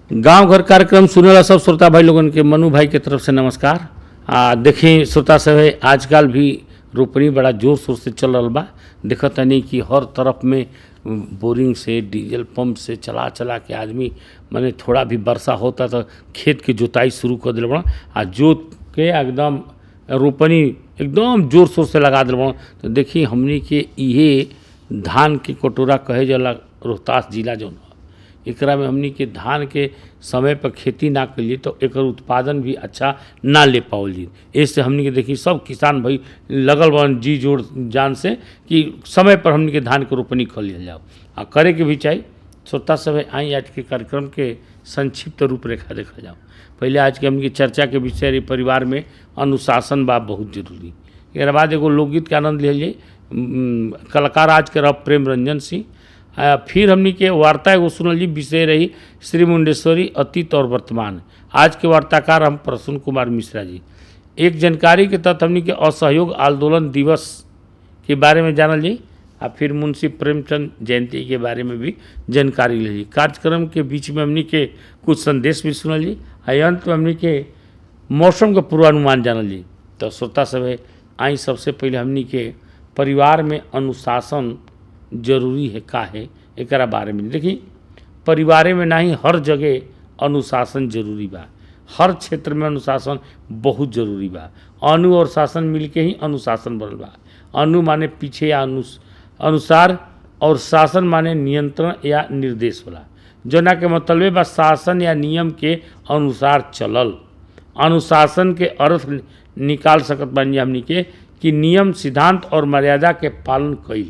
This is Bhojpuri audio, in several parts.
गांव घर कार्यक्रम सुने वाला सब श्रोता भाई लोगन के मनु भाई के तरफ से नमस्कार आ देखें श्रोता सब है आजकल भी रोपनी बड़ा जोर शोर से चल रहा बा देखत तनी कि हर तरफ में बोरिंग से डीजल पंप से चला चला के आदमी माने थोड़ा भी वर्षा होता तो खेत के जोताई शुरू कर दिल बड़ा आ जोत के एकदम रोपनी एकदम जोर शोर से लगा दिल बड़ा तो देखी हमनी के इहे धान के कटोरा कहे जाला रोहतास जिला जौन ह। एकरा में हमनी के धान के समय पर खेती ना करिए तो एकर उत्पादन भी अच्छा ना ले पाओल जी इससे हमनी के देखी सब किसान भाई लगल बन जी जोड़ जान से कि समय पर हमनी के धान के रोपनी कर लिया जाओ आ करे के भी चाहिए श्रोता सब है आई आज के कार्यक्रम के संक्षिप्त रूपरेखा देखा जाओ पहले आज के हमनी के चर्चा के विषय रही परिवार में अनुशासन बा बहुत जरूरी एकरा बाद एगो लोकगीत के आनंद ले जाइए कलाकार आज के रह प्रेम रंजन सिंह आ, फिर हमनी के वार्ता एगो सुनल जी विषय रही श्री मुंडेश्वरी अतीत और वर्तमान आज के वार्ताकार हम प्रसून कुमार मिश्रा जी एक जानकारी के तहत हमनी के असहयोग आंदोलन दिवस के बारे में जानल जी आ फिर मुंशी प्रेमचंद जयंती के बारे में भी जानकारी ले जी कार्यक्रम के बीच में हमनी के कुछ संदेश भी सुनल जी आ अंत में हमनी के मौसम के पूर्वानुमान जानल जी तो श्रोता सब है आई सबसे पहले हमनी के परिवार में अनुशासन जरूरी है का है एकरा बारे में देखी परिवारे में नहीं हर जगह अनुशासन जरूरी बा हर क्षेत्र में अनुशासन बहुत जरूरी बा अनु और शासन मिलके ही अनुशासन बनल बा अनु माने पीछे या अनुस अनुसार और शासन माने नियंत्रण या निर्देश होला जना के मतलब बा शासन या नियम के अनुसार चलल अनुशासन के अर्थ निकाल सकत बानी हमनी के कि नियम सिद्धांत और मर्यादा के पालन कईल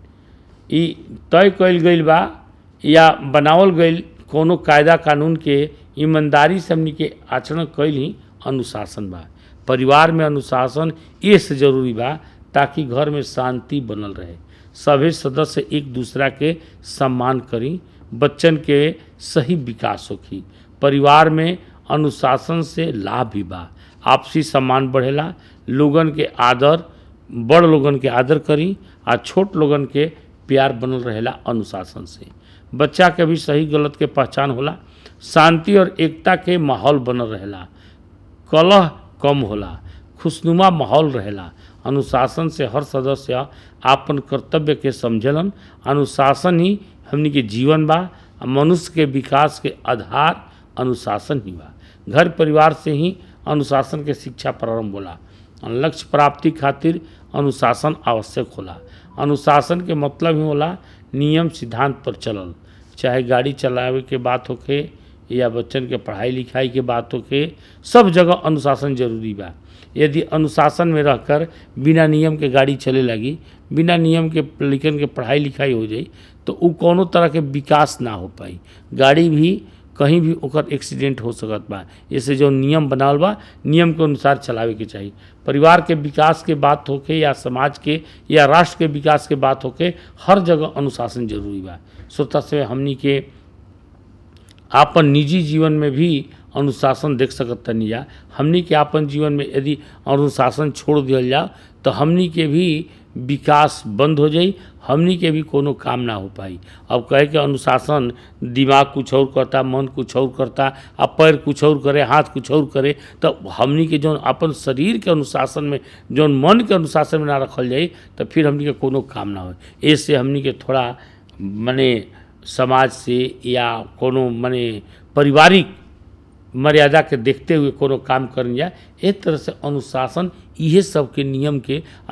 ई तय कईल गईल बा या बनावल गईल कोनो कायदा कानून के ईमानदारी से हमनी के आचरण कईल ही अनुशासन बा परिवार में अनुशासन ये से जरूरी बा ताकि घर में शांति बनल रहे सभी सदस्य एक दूसरा के सम्मान करी बच्चन के सही विकास होखी परिवार में अनुशासन से लाभ भी बा आपसी सम्मान बढ़ेला लोगन के आदर बड़ लोगन के आदर करी आ छोट लोगन के प्यार बनल रहेला अनुशासन से बच्चा के भी सही गलत के पहचान होला शांति और एकता के माहौल बनल रहेला कलह कम होला खुशनुमा माहौल रहेला अनुशासन से हर सदस्य आपन कर्तव्य के समझलन अनुशासन ही हमनी के जीवन बा आ मनुष्य के विकास के आधार अनुशासन ही बा घर परिवार से ही अनुशासन के शिक्षा प्रारंभ होला लक्ष्य प्राप्ति खातिर अनुशासन आवश्यक होला अनुशासन के मतलब ही होला नियम सिद्धांत पर चलल चाहे गाड़ी चलावे के बात होखे या बच्चन के पढ़ाई लिखाई के बात होखे सब जगह अनुशासन जरूरी बा यदि अनुशासन में रहकर बिना नियम के गाड़ी चले लगी बिना नियम के लड़कन के पढ़ाई लिखाई हो जाई तो उ कोनो तरह के विकास ना हो पाई गाड़ी भी कहीं भी ओकर एक्सीडेंट हो सकत बा जैसे जो नियम बनावल बा नियम के अनुसार चलावे के चाही परिवार के विकास के बात होके या समाज के या राष्ट्र के विकास के बात होके हर जगह अनुशासन जरूरी बा श्रोता से हमनी के आपन निजी जीवन में भी अनुशासन देख सकत तनी जा हमनी के आपन जीवन में यदि अनुशासन छोड़ दिया जाओ तो हमनी के भी विकास बंद हो जाई हमनी के भी कोनो काम ना हो पाई अब कहे के अनुशासन दिमाग कुछ और करता मन कुछ और करता आ पैर कुछ और करे हाथ कुछ और करे तो हमनी के जौन अपन शरीर के अनुशासन में जौन मन के अनुशासन में ना रखल जाई तो फिर हमनी के कोनो काम ना हो ऐसे हमनी के थोड़ा मने समाज से या कोनो मने पारिवारिक मर्यादा के देखते हुए कोनो काम करल जाए एक तरह से अनुशासन इहे सबके नियम के